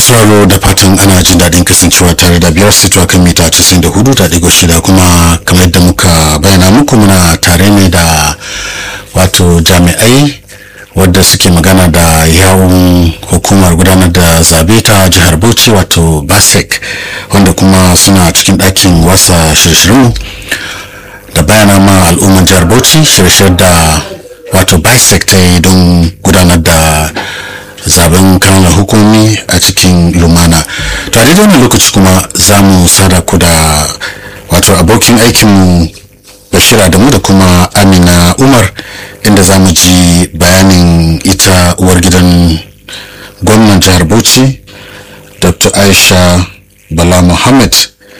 sauraro da fatan ana jin daɗin kasancewa tare da biyar sito kan mita 94 da ɗigo shida kuma kamar yadda muka bayyana muku muna tare ne da wato jami'ai wadda suke magana da yawun hukumar gudanar da zabe ta jihar bauchi wato basec wanda kuma suna cikin ɗakin wasa shirye-shiryenmu da bayana ma al'ummar jihar bauchi shirye da wato bisec ta yi don gudanar da zaben kanan hukumi a cikin lumana to a daidai wannan lokaci kuma za mu sada ku da wato abokin aikinmu bashira da mu da kuma amina umar inda za mu ji bayanin ita uwar gidan gwamnan jihar bauchi dr aisha bala muhammad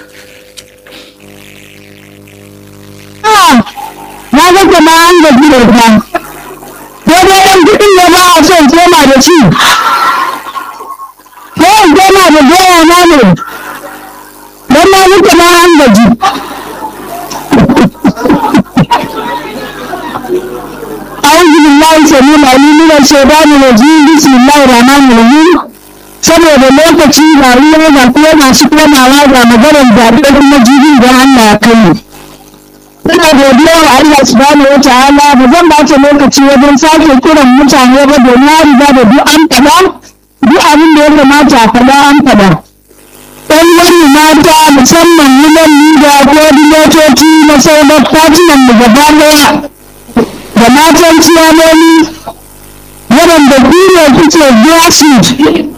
na ga jama'a an gaji da ita daidai ɗan kuɗin ne ba a son koma da shi ko in koma da doya na ne don na ga jama'a an gaji أعوذ بالله السميع العليم من الشيطان الرجيم بسم الله الرحمن الرحيم saboda lokaci ga ruwa ga kuma masu komawa ga maganar zaɓe kuma jirgin da Allah ya kai Ina godiya wa Allah subhanahu wa ta'ala ba zan bata lokaci wajen sake kiran mutane ba domin ya riga da duk an faɗa duk abin da ya kamata a faɗa an faɗa. Ɗan wani mata musamman wunan da koordinatoci na sauran fatinan mu gaba ɗaya da matan ciyamomi waɗanda duniya kuke grassroots